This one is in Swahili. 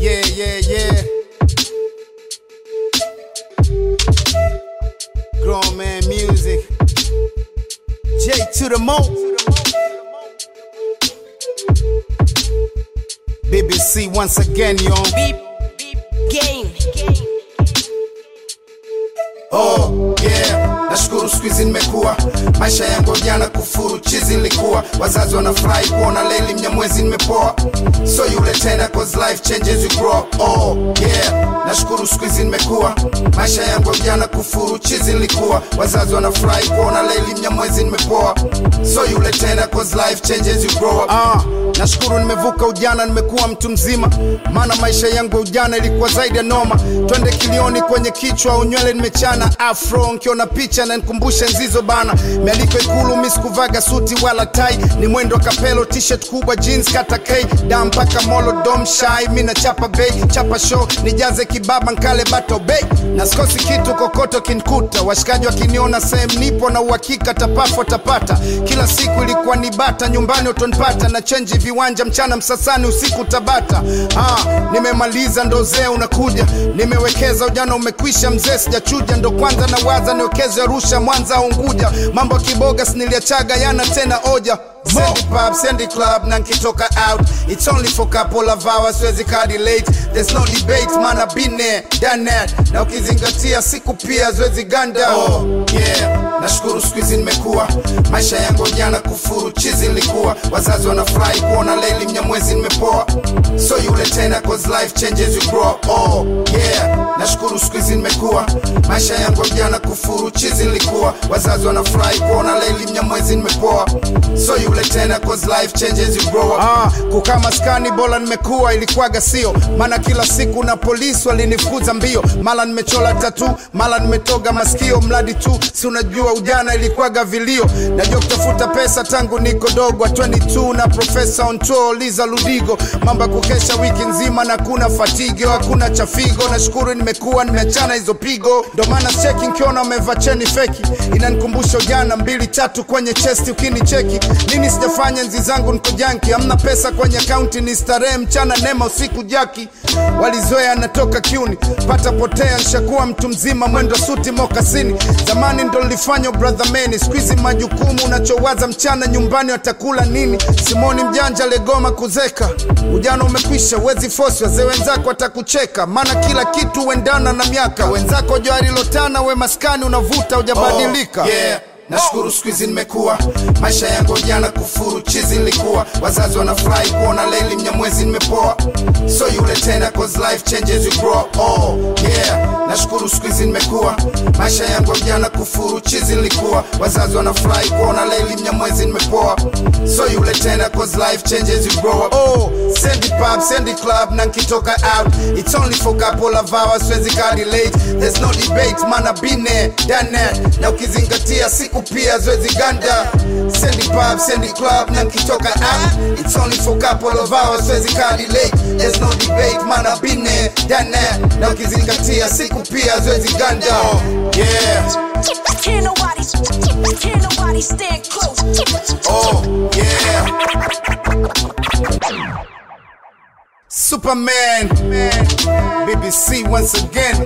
Yeah, yeah, yeah. Grown man music. J to the mo. BBC once again, yo. Beep, beep, game. Oh yeah, nashukuru siku hizi nimekuwa, maisha yangu jana kufuru chizi nilikuwa, wazazi wanafurahi kuona leli mnyamwezi nimepoa, so yule tena cause life changes you grow up. Oh yeah, nashukuru siku hizi nimekuwa, maisha yangu jana kufuru chizi nilikuwa, wazazi wanafurahi kuona leli mnyamwezi nimepoa, so yule tena cause life changes you grow up. Ah, nashukuru nimevuka ujana, nimekuwa mtu mzima, maana maisha yangu ya ujana ilikuwa zaidi ya noma. Twende kilioni kwenye kichwa, unywele nimechana afro, nkiona picha na nikumbushe nzizo bana. Mialiko Ikulu, mi sikuvaga suti wala tai, ni mwendo wa kapelo, t-shirt kubwa, jeans kata k da mpaka molo dom shai, mi na chapa bei, chapa show, nijaze kibaba nkale bato bei, na sikosi kitu kokoto kinkuta, washikaji wakiniona sehemu nipo na uhakika tapafo tapata, kila siku ilikuwa ni bata, nyumbani utonipata na chenji viwanja, mchana Msasani, usiku Tabata. Ah, nimemaliza ndo zee unakuja, nimewekeza ujana umekwisha, mzee sijachuja, ndo kwanza na waza niwekeze Arusha, Mwanza au Unguja, mambo ya kiboga siniliachaga yana tena oja Sendi pub, sendi club, na nkitoka out It's only for couple of hours, siwezi kadi late There's no debate, man I've been there, done that Na ukizingatia siku pia siwezi ganda Oh yeah, nashukuru siku hizi nimekuwa Maisha yangu jana kufuru, chizi nilikuwa Wazazi wanafurahi kuona leli mnyamwezi nimepoa So yule tena cause life changes you grow up. Oh yeah, nashukuru siku hizi nimekuwa Maisha yangu jana kufuru, chizi nilikuwa Wazazi wanafurahi kuona leli mnyamwezi nimepoa So yule tena cause life changes you grow up. Ah, kukaa maskani bora nimekuwa ilikuwaga sio maana kila siku na polisi walinifukuza mbio mara nimechola tatu mara nimetoga masikio mradi tu si unajua ujana ilikuwaga vilio najua kutafuta pesa tangu niko dogo 22 na profesa on tour liza ludigo mambo ya kukesha wiki nzima na kuna fatigo hakuna chafigo nashukuru nimekuwa nimeachana hizo pigo ndo maana cheki nkiona umevaa cheni feki inanikumbusha ujana mbili tatu kwenye chesti ukinicheki nini sijafanya nzi zangu niko janki amna pesa kwenye akaunti ni starehe mchana nema usiku jaki walizoea natoka kiuni pata potea nshakuwa mtu mzima mwendo suti mokasini zamani ndo nilifanya brother meni skuizi majukumu unachowaza mchana nyumbani watakula nini simoni mjanja legoma kuzeka ujana umekwisha wezi fosi wazee wenzako watakucheka maana kila kitu huendana na miaka wenzako joarilotana we maskani unavuta ujabadilika Oh, yeah. Nashukuru siku hizi nimekuwa, maisha yangu jana kufuru chizi nilikuwa, wazazi wanafurahi kuona leli mnyamwezi nimepoa, so yule tena cause life changes you grow up. Oh yeah, nashukuru siku hizi nimekuwa, maisha yangu jana kufuru chizi nilikuwa, wazazi wanafurahi kuona leli mnyamwezi nimepoa, so yule tena cause life changes you grow up. Oh, sendi pub, sendi club na nkitoka out It's only for couple of hours, siwezi kadi late There's no debate, man I've been there, done that Na ukizingatia siku pia siwezi ganda Sendi pub, sendi club na nkitoka out It's only for couple of hours, siwezi kadi late There's no debate, man I've been there, done that Na ukizingatia siku pia siwezi ganda Yeah, Can't nobody, can't nobody stand close. oh yeah. Superman, BBC once again.